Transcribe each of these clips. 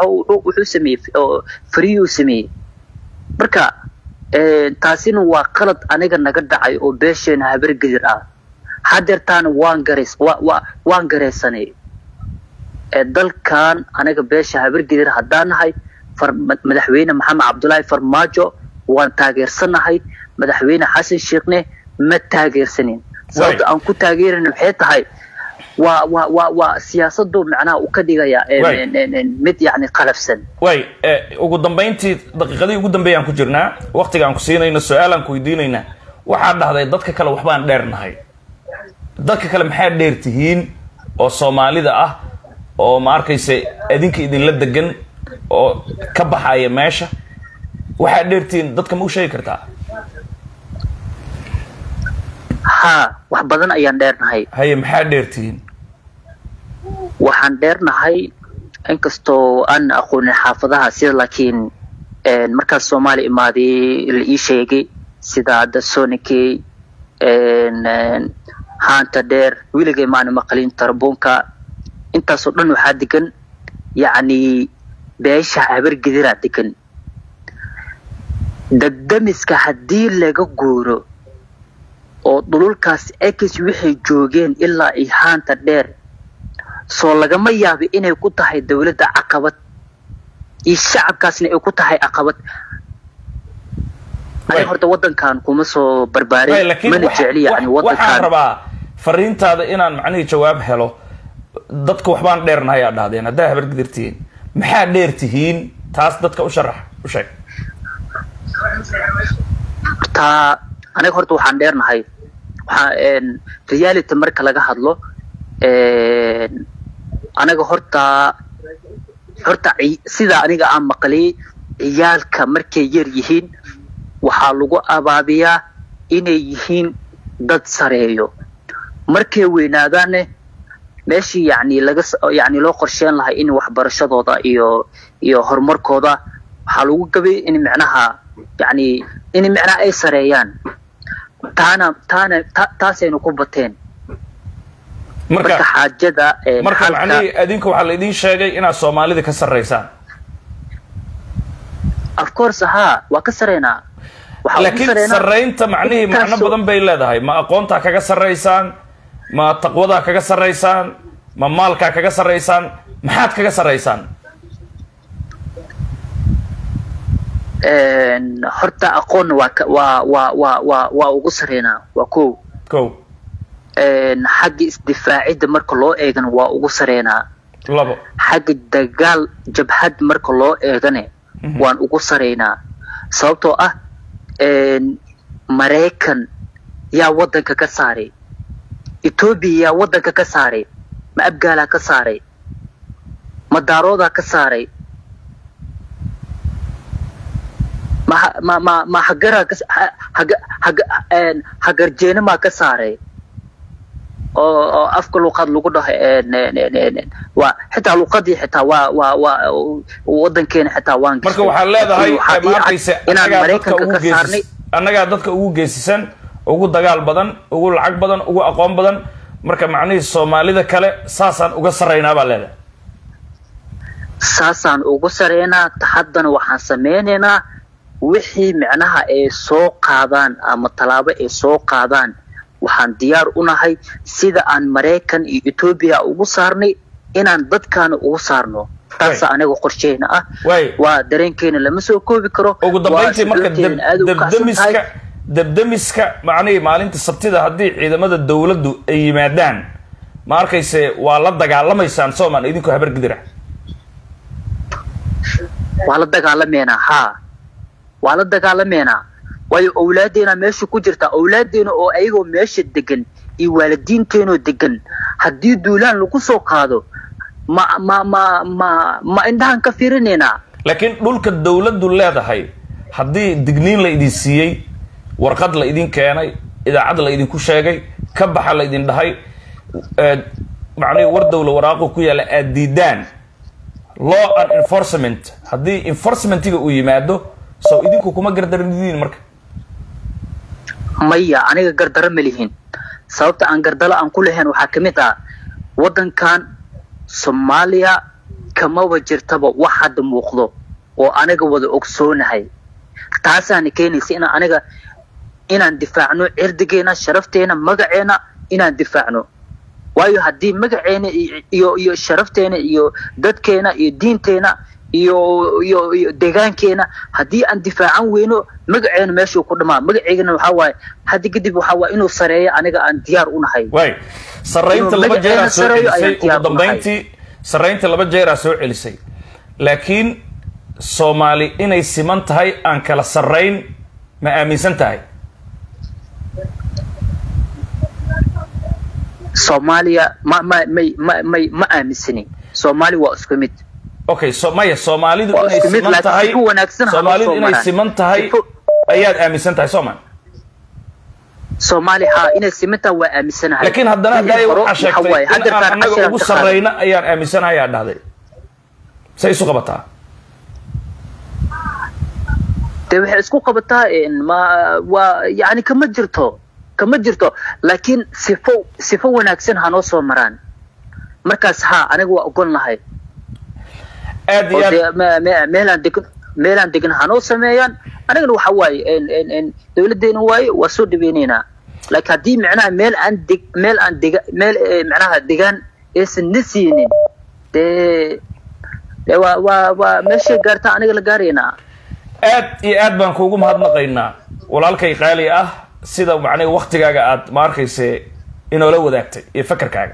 wuxuu wuxuu sameeyey oo friyuu sameeyey marka taasina waa qalad aniga naga dhacay oo beesheena habargedir ah hadeertaana waan gareys wa wa waan gareysanay dalkan aniga beesha habargedir haddaan nahay far madaxweyne maxamed cabdullaahi farmaajo waan taageersanahay madaxweyne xasan sheekhne ma taageersanin sababta aan ku taageerana maxay tahay waa waa waa waa siyaasadu macnaha uu ka dhigaya mid yani qalafsan way ugu dambayntii daqiiqadii ugu dambeeyaan ku jirnaa waktiga aan ku siinayno su-aalaan ku weydiinaynaa waxaad dhahday dadka kale waxbaan dheernahay dadka kale maxaa dheer tihiin oo soomaalida ah oo ma arkaysa adinka idinla degan oo ka baxaya meesha waxaad dheertihiin dadka ma u sheegi kartaa ha wax badan ayaan dheernahay haye maxaa dheertihiin waxaan dheernahay inkastoo aan aqoonin xaafadaha sida laakiin markaas soomaaliya imaaday la ii sheegay sida hadda sonikey haanta dheer wiligay maana maqlin tarabuunka intaasoo dhan waxaa degan yacni beesha habargediraa degan degdemiska haddii laga guuro oo dhululkaas ex waxay joogeen ilaa iyo haanta dheer soo lagama yaaba inay ku tahay dawladda caqabad iyo shacabkaasna ay ku tahay caqabad aniga horta waddankan kuma soo barbaarin mana jecli yani waxaan waddankan rabaa fariintaada inaan macnihii jawaab helo dadka waxbaan dheernahay aa dhahdeen haddaa habargedirtihiin maxaa dheer tihiin taas dadka u sharax u sheeg horta aniga horta waxaan dheernahay waxaa reality marka laga hadlo aniga horta horta ci- sida aniga aan maqlay ciyaalka markay yar yihiin waxaa lagu abaabiyaa inay yihiin dad sareeyo markay weynaadaanne meeshii yani laga s- yani loo qorsheyn lahay in waxbarashadooda iyo iyo horumarkooda waxaa lagu gabay in micnaha yani in micnaha ay sareeyaan taana taana ta- taasaynu ku bateen marka marka xaajada eh, marka xalka- macnihii adinka waxaa la idiin sheegay inaad soomaalida ka sarraysaan of course haa waa ka sareynaa waxaa ugu laakiin sareynaa sarraynta macnihii macno intaasoo- badan bay leedahay ma aqoontaa kaga sarraysaan ma taqwadaa kaga sarraysaan ma maalkaa kaga sarraysaan maxaad kaga sarraysaan Een, horta aqoonna waa ka- waa waa waa waa waa ugu sareynaa waa kow kow Een, xagga isdifaacidda marka loo eegana waa ugu sareynaa labo xagga dagaal jabhad marka loo eegane waan ugu sareynaa sababtoo ah een, maraykan yaa waddanka ka saaray etoobiya yaa waddanka ka saaray ma abgaalaa ka saaray ma daaroodaa ka saaray ma ha- ma ma ma hagaraa ka ha- haga haga een, hagarjeenamaa ka saaray oo oo afka luqad lagu dhaho een, een, een, een, een, waa xitaa luqadii xitaa waa waa waa wadankeena xitaa waan marka gashay. waxaad leedahay Waxaa ii ma cad arkaysa inaan annagaa dadka maraykanka ugu ka saarnay geesis annagaa dadka ugu geesisan ugu dagaal badan ugu lacag badan ugu aqoon badan marka macnihii soomaalida kale saasaan uga sarraynaa baa leedahay saasaan ugu sareynaa haddana waxaan sameynaynaa wixii micnaha ay soo qaadaan ama tallaabo ay soo qaadaan waxaan diyaar u nahay sida aan maraykan iyo etoobiya ugu saarnay inaan dadkaana ugu saarno taasa Way. aniga qorsheyna ah Way. waa dareenkeena lama soo koobi karo ugu dambayntii waa marka shucuurteena aad u kacsan dabdamiska tahay. dabdamiska macnihii maalinta sabtida haddii ciidamada dowladdu ay yimaadaan ma arkayse waa la dagaalamaysaan soomaan idinkoo habargidira waa la dagaalameynaa haa waa la dagaalameynaa waayo owlaadeena meesha ku jirta owlaadeena oo ayagoo meesha degan iyo waalidiinteenoo degan haddii duulaan lagu soo qaado ma ma ma ma ma indhahan ka fiirinaynaa laakiin dhulka dowladdu leedahay haddii digniin la idin siiyey warqad la idin keenay idaacad la idinku sheegay ka baxa la idin dhahay eh, macnihii war dowla waraaqu ku yaalla aad diidaan law and enforcement haddii enforcementiga uu yimaado so idinku kuma gardaranidiin marka maya aniga gardaro ma lihin sababta aan gardalo aan ku lahayn waxaa ka mid ah waddankan soomaaliya kamaba jirtaba wax hadda muuqdo oo aniga wada ogsoonahay taasaana keenaysa inaan aniga inaan difaacno cirdigeena sharafteena magaceena inaan difaacno waayo haddii magaceena iyo iyo sharafteena iyo dadkeena iyo diinteena iyo iyo iyo deegaankeena haddii aan difaacan weyno magaceena meeshuu ku dhamaa magaceygana waxaa waaye haddi kadib waxaa waaye inuu sareeyo aniga aan diyaar u nahay waay sarraynta Inuu laba jeeraa magaceena soo sareeyo celisay ayaan ugu diyaar u nahay. dambayntii sarraynta laba jeeraa soo celisay laakiin soomaali inay siman tahay aan kala sarrayn ma aaminsan tahay soomaaliya ma ma may ma may ma aaminsani soomaali waa isku mid okay so maya soomaalidu Waa inay isku mid, siman laakiin tahay si ku wanaagsan ha loo soomaalidu soo inay maraan. siman tahay Si ku- ayaad aaminsan tahay soo ma soomaali haa inay simintaa waa aaminsanahay laakiin haddana Wixii hadday hore waxaa waxa waaye, sheegtay in haddeertaan aan annaga casharaan ugu ka qaaday. sarrayna ayaan aaminsanahay aad dhahday say isu qabataa dee waxay isku qabataa een, ma waa yani kama jirto kama jirto laakiin sifo sifo wanaagsan hanoo soo maraan markaas haa aniga waa ogon lahay aad iyo oo aad dee me- me- meelaan degan meelaan degan hanoo sameeyaan anigana waxa waaye een, een, een, dowladeena waaye waa soo dhaweyneynaa laakiin haddii micnaha meel aan deg meel aan dega meel eh, micnaha degaan aysan na siinin dee dee waa waa waa meeshay gaartaa aniga la gaaraynaa aad iyo aad baan kuugu mahadnaqaynaa walaalkay qaali ah sida macnaha waktigaaga aad ma arkayse inoola wadaagtay iyo fakarkaaga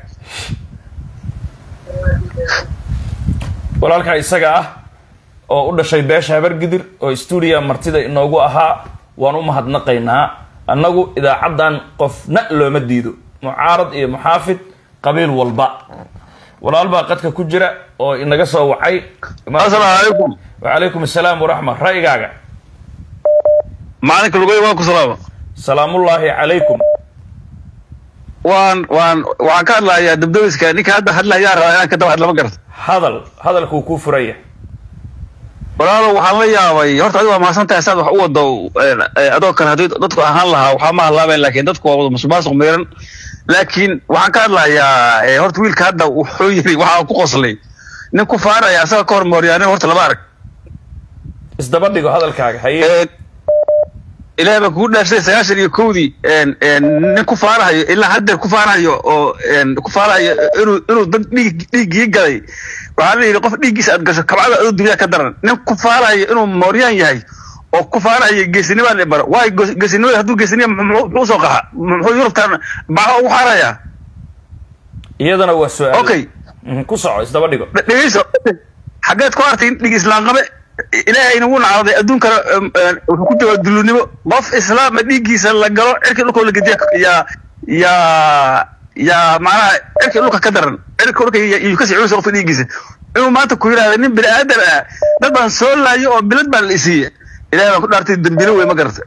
walaalkaa isaga ah oo u dhashay beesha habargidir oo stuudiya martida inoogu ahaa waan u mahadnaqaynaa annagu idaacaddan qofna looma diido mucaarad iyo muxaafid qabiil walba walaal baa qadka ku jira oo inaga soo wacay asalaamu calaykum وعليكم السلام ورحمة رأيك macalinka lugoy waan ku salaama سلام الله عليكم waan waan waxaan ka hadlayaa dabdabiska ninka hadda hadlayaa rabaa inaan ka daba hadlama garta هذا هذا الكوكو فرية walaalo waxaan la yaabay horta adiga waa mahadsan tahay saad wax u wado eh, adoo kale haddii dadku ahaan lahaa waxaa ma hadlaabeen laakiin dadku waa wada musuqmaasuq miiran laakiin waxaan ka hadlayaa eh, horta wiilka hadda wuxuu yiri waxaa ku qoslay nin ku faaraya asaga ka hor mooryaaneen horta lama arag isdabadhigo hadalkaaga haye Een, ilaahay baa kugu dhaafsay sagaashan iyo kowdii een, een, nin ku faarahayo ilaa haddeer ku faarahayo oo een, ku faarahayo inuu inuu dad dhiig dhiiggii galay waxaa la yidhi qof dhiiggiisa aad gasho kabcada adoo dunyaa ka daran nin ku faarahayo inuu mooryaan yahay oo ku faarahayo geesinimaa la baro waayo goos- geesinimada hadduu geesinima muxuu muxuu soo qaxa muxuu yurubtan baca ugu xaarayaa iyadana waa su-aal okay Mhm, ku soco isdabadhigo Dhe- dhegeyso xaggeed ku artay in dhig islaam qabe ilaahayna wuu nacaaday adduunkana em, em, wuxuu ku jawaa dulunimo qof islaama dhiiggiisa la galo cirka dhulka la gediya yaa yaa yaa macnaha cirka dhulka ka daran cirka dhulka yuu kasii culus qofka dhiiggiisa inuu maanta ku yidhahda nin bini aadan ah dad baan soo laayo oo bilad baan la isiiye ilahay baan ku dhaartay dembilo wey ma garata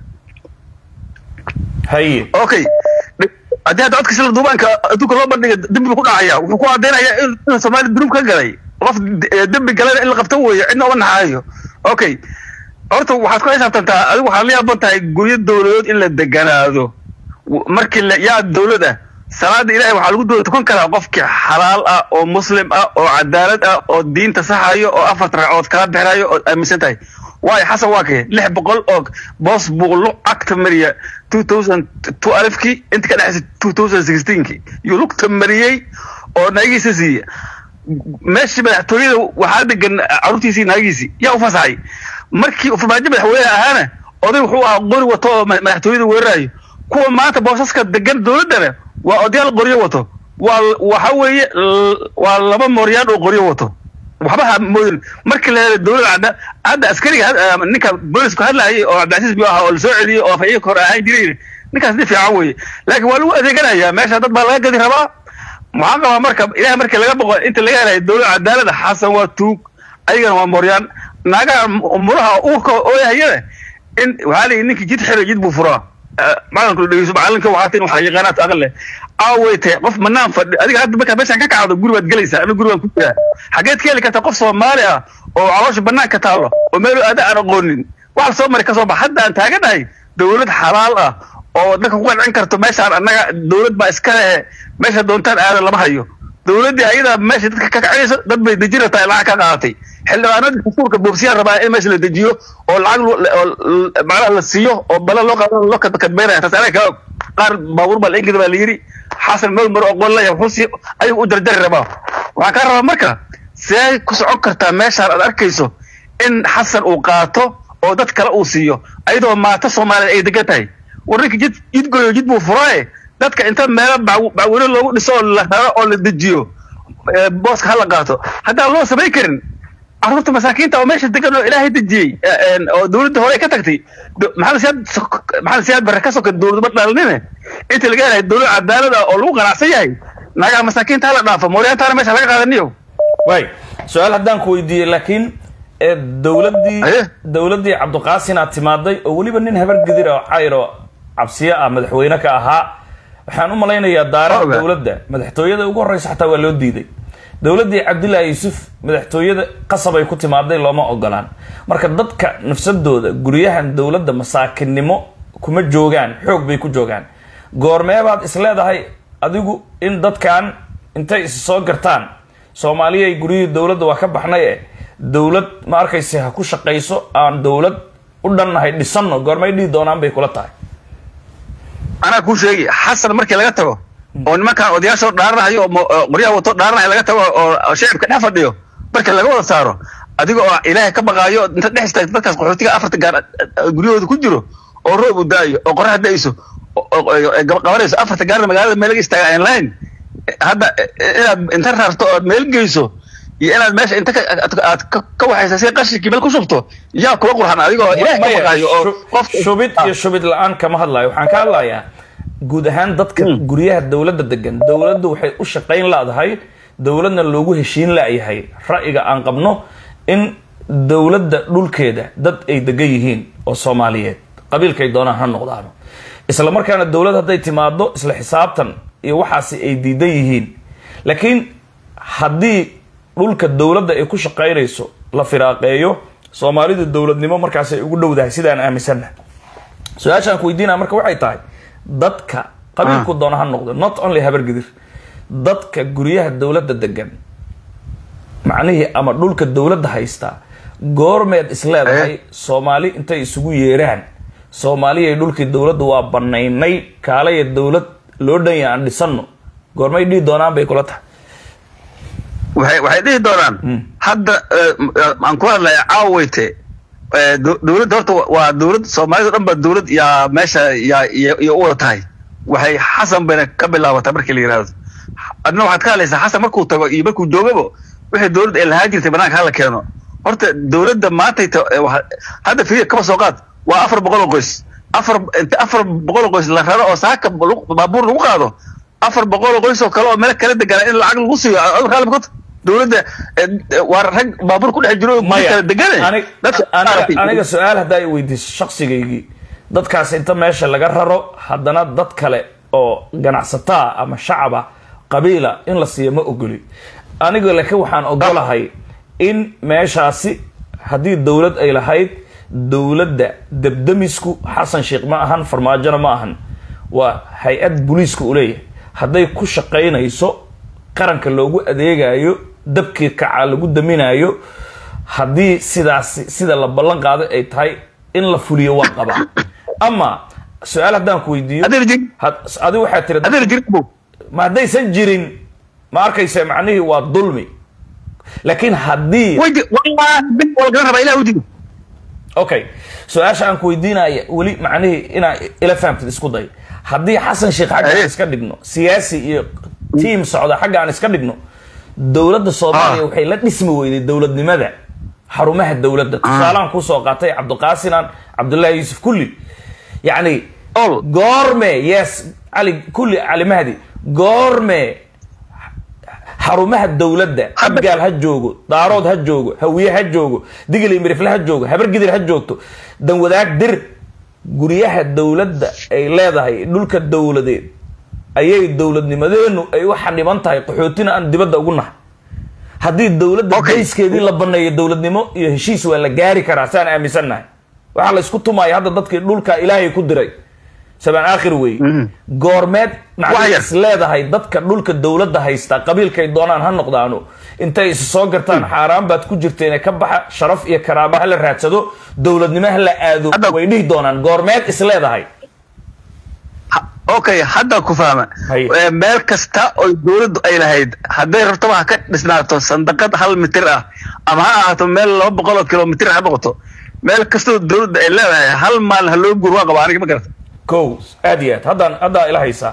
haye okay haddii hadda codka sila duubaanka adduunka loo bandhiga dembi buu ku dhacaya wuxuu ku caddaynaya in in soomaali dunuub ka galay qof eh, dembi galana in la qabto weeyo cidna uma naxaayo okay horta waxaad ku xisaabtantaa adigu waxaad la yaaban tahay guryo dowladood in la deganaado W- markii la yaa dowlad ah salaada ilahay waxaa lagu dowla tukan karaa qofkii xalaal ah oo muslim ah oo cadaalad ah oo diinta saxayo oo afarta ragcood kala bixinayo oo aaminsan tahay waayo xasan waa kee lix boqol oo boos buuqlo agta mariya two thousand two alifkii inta ka dhexaysa two thousand sixteenkii yuu lugta mariyey oo naagiisa siiya meeshii madaxtooyada waxaa degan caruurtiisii naagiisii yaa u fasaxay markii farmaajo madaxweyne ahaana oday wuxuu ahaa qori wato oo ma- madaxtooyada weerarayo kuwa maanta boosaska degan dowladdana waa odayaal qoryo wato waa waxa weeye l- waa laba mooryaan oo qoryo wato waxba ha moodin markii la helay dowladda cadda hadda askariga had- ah, ninka boolisku hadlaayay oo cabdicasiis biyo ahaa oo lasoo celiyey oo afhayeenka hore ahaan jiray ninkaas nin fiican weeye laakiin waa lagu adeeganayaa meesha dad baa laga gadi rabaa waxaan qabaa marka ilahay markii laga boqo inta laga helayo dowlad cadaalada xasan waa tuug ayagana waa mooryaan naagaha muraha uurka ooyahayana in waxaa la yidhi ninkii jid xiro jid buu furaa macalinka dhegeyso macalinka waxaa tin waxaa yaqaanaad aqal leh aaway tahay qof manaan fadhi adiga hadda markaa meeshaan ka kacdo guri baad gelaysaa ama guri baan ku jiraa xageed ka heli kartaa qof soomaali ah oo caloosha banaanka taalo oo meel aada aan aqoonin waxa soo mari ka soo bax hadda aan taaganahay dowlad xalaal ah oo dadka ku qancin karto meeshaan annaga dowlad baa iska lehe meesha doontaan aadan lama hayo dowladdii ayadaa meesha dadka ka kacayso dad bay dejin rabtaa lacag ka qaadatay xildhibaanadii dastuurka boobsiyaan rabaa in meesha la dejiyo oo lacag lo- oo l- macnaha la siiyo oo bala loo qaado loo kadbeynaya taas anaga ka qaar baabuur baa la ingida baa la yidhi xasan meel maro oqon leeyahay wuxuu sii ayuu u jarjari rabaa waxaa kaa rabaa marka see ku socon kartaa meeshaan aad arkayso in xasan uu qaato oo dad kale uu siiyo ayadoo maata soomaaliya ay degan tahay warninka jid jidgoyo jid buu furaaye dadka inta meelo bac- bacweyne loogu dhiso oo la raro oo la dejiyo ee, booska ha la qaato haddaan loo samayn karin carruurta masaakiinta oo meesha degan oo ilaahay dejiyey ee, een, oo dowladda hore ay ka tagtay do- maxamed siyaad sok- maxamed siyaad barre ka soka dowladba dhalinine inta laga helahay dowlad cadaalad ah oo lagu qanacsan yahay nagaa masaakiinta ha la dhaafo mooryaantaana meesha laga qaadaniyo waay su-aal haddaan ku weydiiyey laakiin ee dowladdii Aye. dowladdii cabdiqaasin aad timaaday oo weliba nin habar gidir oo cayr oo cabsiye ah madaxweyne ka ahaa waxaan u malaynayaa daaraha Oga. dowladda madaxtooyada ugu horreysa xataa waa loo diiday dowladdii cabdillaahi yuusuf madaxtooyada qasab ay ku timaaday looma ogolaan marka dadka nafsadooda guryahan dowladda masaakinnimo kuma joogaan xoog bay ku joogaan goormeebaad is leedahay adigu in dadkan intay is soo gartaan soomaaliyay guryihii dowladda waa ka baxnay e dowlad ma arkayse ha ku shaqayso aan dowlad u dhannahay dhisanno goormay dhihi doonaan bay kula tahay anaa kuu sheegi xasan markii laga tago oo nimankan odayaashoo dhaaranayo oo mo- oo qoryaha wato dhaaranayo laga tago oo oo shacibka dhex fadhiyo marka laga wada saaro adiga oo ilaahay ka baqaayo inta dhex istaagto dadkaas qaxootiga afarta gaar eh, guryahooda ku jiro oo roob u daayo oo qorax da'ayso oo- oo- oo- ay gab- qabanayso afarta gaarna magaalada meel laga istaaga aan lahayn Eh, hadda eh, inaad inta rarto ood meel geyso iyo inaad meesha inta ka- aad- aad ka- ka waxaysa si qashinkii meel ku shubto yaa kula qurxan adiga oo ilaahay ka Maya, baqaayo oo shu- qofka- shubid iyo shubid la-aan kama hadlayo waxaan ka hadlayaa guud ahaan dadka guryaha dowladda degan dowladdu waxay u shaqayn laadahay dowladna loogu heshiin la'yahay ra'yiga aan qabno in dowladda dhulkeeda dad ay degan yihiin oo soomaaliyeed qabiilkay doonaan ha noqdaano isla markaana dowlad hadday timaado isla xisaabtan iyo waxaasi ay diidan yihiin laakiin haddii dhulka dowladda ay ku shaqaynayso la firaaqeeyo soomaalidu dowladnimo markaas ay ugu dhowdahay sidaan aaminsanna su-aashaan ku weydiinaya marka waxay tahay dadka qabiilku doona ha noqdo not only habargidir dadka guryaha dowladda degan macnihii ama dhulka dowladda haysta goormeed isleedahay soomaali intay isugu yeeraan soomaaliyay dhulkii dowladda waa banaynay kaalaya dowlad loo dhanya aan dhisanno goormay dhihi doonaan bay kula tahay waxay waxay dhihi doonaan hadda eh, m- eh, aan ku hadlaya caaweyte eh, dow- dowladda horta wa- waa dowlad soomaalida dhan ba dowlad yaa meesha yaa iyo iyo u wada tahay waxay xasan bayna ka bilaabataa markii la yidhahdo adna waxaad ka hadlaysaa xasan markuu tago iyo markuu joogabo wixii dowladda ay lahaan jirtay banaanka hala keeno horta dowladda maantay ta- eh, waxa- hadda fiir kaba soo qaad waa afar boqol oo qoys afar inta afar boqol oo qoys la raro oo saaka lagu- baabuur lagu qaado afar boqol oo qoys oo kale oo meel kala deganaa in lacag lagu siiyo adigu raalli ma ka tahay? dowladda eh, eh, waa rag baabuur ku dhex jiro oo guri kala degane Anig- dadka aniga aniga su-aal haddaa i weydiiso shaksigaygii dadkaas inta meesha laga raro haddana dad kale oo ganacsataa ama shacaba qabiila in la siiyo ma ogoli aniga laakiin waxaan ogolahay in meeshaasi haddii dowlad ay lahayd dowladda debdemisku xasan sheekh ma ahan farmaajona ma ahan waa hay-ad booliiska u leeyahay hadday ku shaqaynayso qaranka loogu adeegayo dabkii kacaa lagu daminayo haddii sidaasi sida la ballan qaaday ay tahay in la fuliyo waa qabaa ama su-aal haddaan ku weydiiyo Haddayna jirin. had- adi waxaa tiri haddayna jirin bu ma haddaysan jirin ma arkaysa macnihii waa dulmi laakiin haddii way ji- wallaahi bil waa laga rabaa ilaah u digi okay su-aasha aan ku weydiinaya weli macnihii inaa ila fahamtid isku day haddii xasan sheekh xagga aan Aye. iska dhigno siyaasi iyo tiim socda xagga aan iska dhigno dowladda soomaaliya Ah. waxay la dhismi weyday dowladnimada xarumaha dowladda tusaalahan kusoo qaatay cabdiqaasinan cabdullaahi yuusuf kulli yacni ol goorme yes cali kulli cali mahdi goorme xarumaha dowladda Hadda- abgaal ha joogo daarood ha joogo hawiye ha joogo digli mirifle ha joogo habargidir ha joogto danwadaag dir guryaha dowladda ay leedahay dhulka dowladeed ayay dowladnimadeenu ay u xaniban tahay qaxootina aan dibadda ugu nahay haddii dowladda Okay. dayskeedii la baneeyo dowladnimo iyo heshiis waa la gaari karaa saan aaminsannahay waxaa la isku tumaya hadda dadkii dhulka ilaahay ku diray sabaan aakhir wey goormeed Wax macnaa yar. is leedahay dadka dhulka dowladda haysta qabiilkay doonaan ha noqdaano intay is soo gartaan xaaraan baad ku jirteen ka baxa sharaf iyo karaama ha la raadsado dowladnimo ha la aado Hadda- way dhihi doonaan goormeed is leedahay Ha- okay hadda ku fahma Haye. Eh, meel kasta oo dowladdu ay lahayd hadday rabtaba ha ka dhisnaato sandaqad hal mitir ah ama ha ahaato meel laba boqol oo kilomitir ha noqoto meel kastoo dowladda ay leedahay hal maalin ha loo guur waa qaba aniga ma garata kow aad iyo aad haddaan haddaa ila haysaa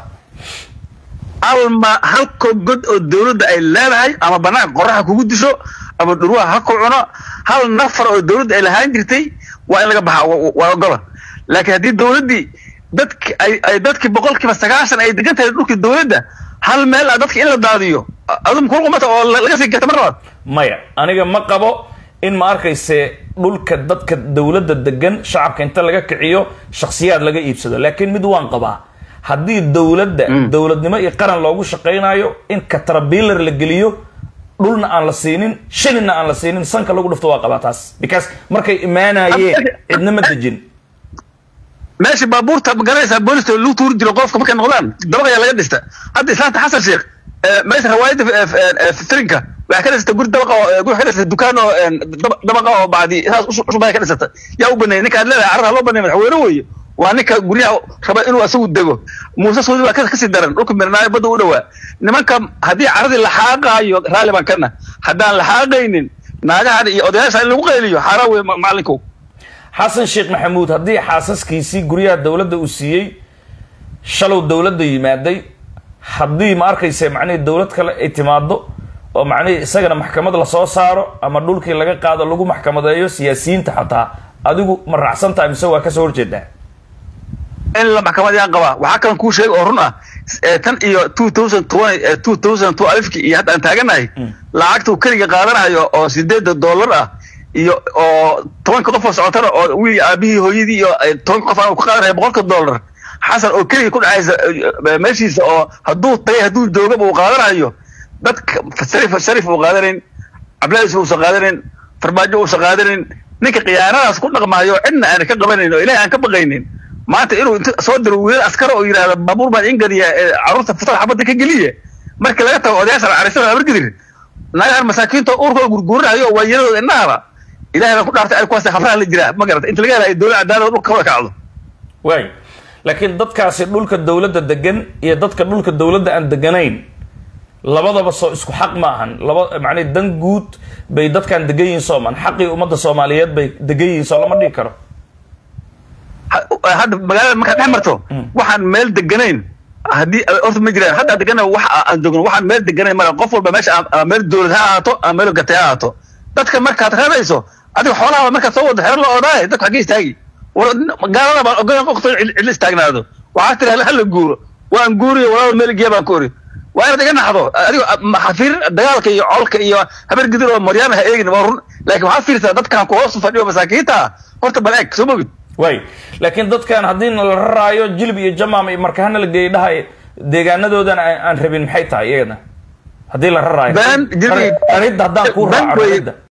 hal ma halko god oo dowladda ay leedahay ama banaanka qoraxa kugu disho ama dhurwaha ha ku cuno hal nafar oo dowladda ay lahaan jirtay waa in laga baxa wa- waa ogola laakiin haddii dowladdii dadki ay ay dadkii boqolkiiba sagaashan ay degan tahay dhulkii dowladda hal meel ah dadka in la daadiyo adum kulqumata oo la- laga sii gata mar labaad maya aniga ma qabo in ma arkayse dhulka dadka dowladda degan shacabka inta laga kiciyo shakhsiyaad laga iibsado laakiin mid waan qabaa haddii dowladda dowladnimo iyo qaran loogu shaqaynayo in caterpillar la geliyo dhulna aan la siinin shilinna aan la siinin sanka lagu dhufto waa qabaa taas because markay imaanayeen cidna ma dejin meesha baabuurta ma garanaysaa booliska lagu tuuri jiro qofka markay noqdaan dabaq ayaa laga dhista hadda islaanta xasan sheekh eh, meesha rawaayadda eh, eh, fitrinka waxay ka dhisata guri dabaqa oo eh, guri ka dhisata dukaan oo eh, daba- dabaqa oo bacdi saas usu- usubaya ka dhisata yaa u baneeyay ninka aad leedahay carada loo baneeyay madaxweyne weeye waa ninka guryaha raba inuu asagu dego muuse soodi waa ka- kasii daran dhulka mirnaayo badda u dhowaa nimanka haddii caradii la xaaqaayo raalli baan kana haddaan la xaaqaynin naagahan iyo odayaasha in lagu qayliyo xaaraan wey ma- macalinkow xasan sheekh maxamuud haddii xaasaskiisii guryaha dowladda uu siiyey shalow dowladda yimaaday haddii ma arkayse macnihii dowlad kale ay timaado oo macnihii isagana maxkamad lasoo saaro ama dhulkii laga qaado lagu maxkamadeeyo siyaasiyiinta xataa adigu ma raacsan tahay mise waa kasoo horjeedaa in la maxkamad yaan qabaa waxaa kalan kuu sheega oo run ah eh, tan iyo two thousand twenty two thousand two alifki iyo hadda aan taaganahay lacagta uu keliga qaadanayo oo sideeda dollar ah iyo oo tobanka qof oo socotana oo wiil aabihii hooyadii iyo eh, tobanka qof aan uu ka qaadanayo boqolka dollar xasan oo keliga ku dhacaysa eh, meeshiisa oo hadduu tagay hadduu joogaba uu qaadanayo dadka sharif sharif uu qaadanayn cabdilaahi yusuf uusan qaadanayn farmaajo uusan qaadanayn ninka khiyaanadaas ku dhaqmaayo cidna aan ka qabanayn oo ilahay aan ka baqaynin maanta inuu inta soo diro wiilal askar oo yidhahda baabuur baan ingadiya ee carruurta futada xabadda ka geliya marka laga tago odayaasha carisan habargidir naagahan masaakiinta uurkooda gurguuranayo waa yaradooda indhahaba ilahay baan ku dhaartay ay kuwaas khafraha la jiraa ma garata inta laga helayo dowlad cadaalad dhulka kawada kacdo waay laakiin dadkaasi dhulka dowladda degan iyo dadka dhulka dowladda aan deganayn labadaba soo isku xaq ma ahan laba macnii dan guud bay dadkaan degan yihiin soomaan xaqii ummadda soomaaliyeed bay degan yihiin soo lama dhigi karo Ha- hadda magaalada markaad dhex marto waxaan meel deganayn haddii horta ma jiraan hadda degana wax aan joogno waxaan meel deganayn mara qof walba meesha ama- ama meel dowlad ha ahaato ama meel gatay ha ahaato dadka markaad reebayso adiga xoolaha markaad soo wado xero la odaaye dadku xaggee istaagi war gaalada baan ogolan qofta cidla istaagnaado waxaa tiri hala guuro waan guuriyo walaal meel geya baan ku ori waa inaad iga naxdo adigo xafiir dagaalka iyo colka iyo habar gidir oo maryaana ha eegin waa run laakiin waxaad fiirsaa dadkan ku hoos fadhiyo masaakiinta ah horta bal eeg soo mogid waay laakiin dadkan haddii la raraayo jilib iyo jamaam iyo markahana la geeyay dhahay deegaanadoodan aan aan rabin maxay tahay iyagana haddii la raraayo Been, jilib iyo- qaridda haddaan kuu Been raaco wey. qaridda